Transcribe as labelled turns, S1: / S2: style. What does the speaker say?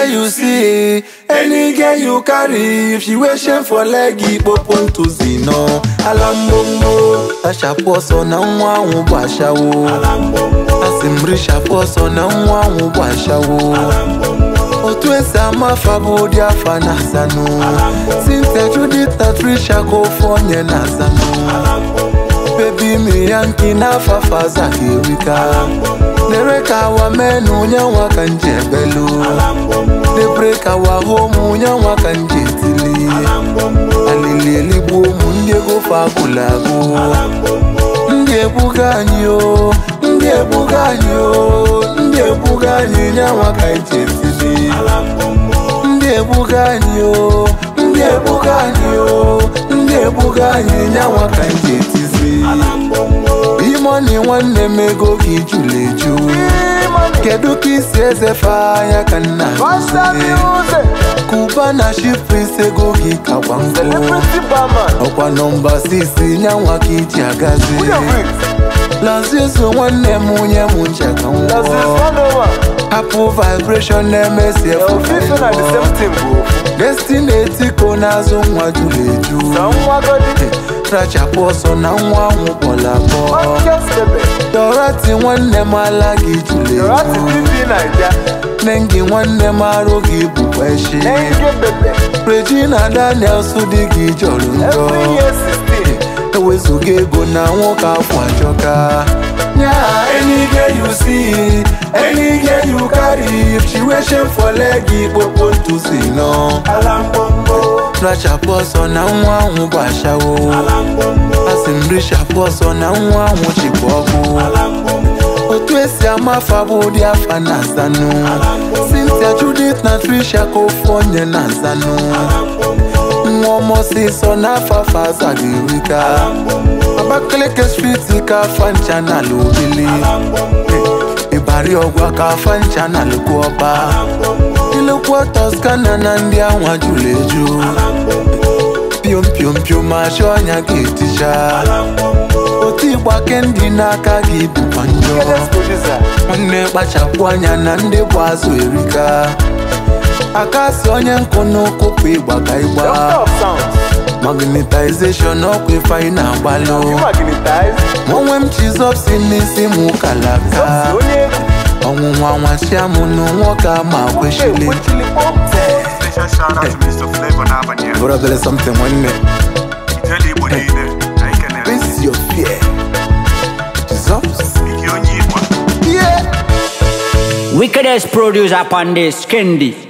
S1: girl you see, any girl you carry, if she wear shame for leg, ikpopo ntụzi nọ. Alambombo, tachapụ ọsọ na nwa ahụ bụ ashawo. Asị m richapụ ọsọ na nwa ahụ bụ ashawo. Otu esi ama afa bụ ụdị afa na asanụ. Cynthia Judith na Trisha ka ofu onye na asanụ. Baby mi yanki na fafaza kirika Nere kawa menu nyanwa kanje belu De break our home nyanwa kanje tili Alili eligbo mu ndị ego fakulago Ndị ebuga anyị o Ndị ebuga anyị o Ndị ebuga anyị nyanwa kanje tili Ndị ebuga anyị o Ndị ebuga anyị o Ndị ebuga anyị nyanwa kanje tizi Imoni nwanne m ego gị jụrụ eju Kedu ka isi ezefe anya ka nna Kuba na Shipris ego gị kakwa nkụ Ọkwa nọmba 6 nyanwa ka iji agazi Lazizo nwanne m onye m nche ka nwụọ Hapụ vibration na-emesi efu Destiny etiko n'azụ nwa jụrụ eju Rachapụ ọsọ na nwa ahụ kpọrọ akpọ Dorati nwanne m ala gị jụrụ eju Nengi nwanne m arụ gị bụkwa echi Regina Daniels dị gị jọrọ njọ Ewezuga ego na nwoke afọ ajọka Yeah, any girl you see, any girl you carry, if she wear shame for leg, ikpopo ntụzi nọ. Rachapụ ọsọ na nwa ahụ bụ ashawo. Asị m richapụ ọsọ na nwa ahụ chịkwa ọkụ. Otu esi ama afa bụ ụdị afa na azanụ. Cynthia Judith na Trisha ka ofu onye na azanụ. Nwa ọmọsịsọ na afa afa azaghị erika. Abakaliki street ka afa ncha na ala obili. Ịbari ọgwa ka afa ncha na alụkwu ọba. Ilekwa Toscana na ndị anwa jụrụ eju. Piom piom piom achọ ọnya ga-eticha. Otu ịgba kendi n'aka gị bụkwa njọ. Nwanne kpachapụ anya na ndị bụ azụ erika. Aka si onye nkụ n'ụkwụ pụ ịgba ka ịgba. Magnetization ọkwa ife anyị na-agbalụ. Onwe m chizọp si n'isi m kalaka. Ọnwụnwa nwasịa m n'nwoke ama kwechili.
S2: Special shout out to Mr. Flavor n'abalị a.
S1: Bụrụ obere something nwanne.
S2: Ijele Igbo niile, anyị kenere.
S1: Face your fear. Jesus.
S2: Ike onye Igbo.
S1: Yeah.
S3: Wickedest producer upon this, Kendi.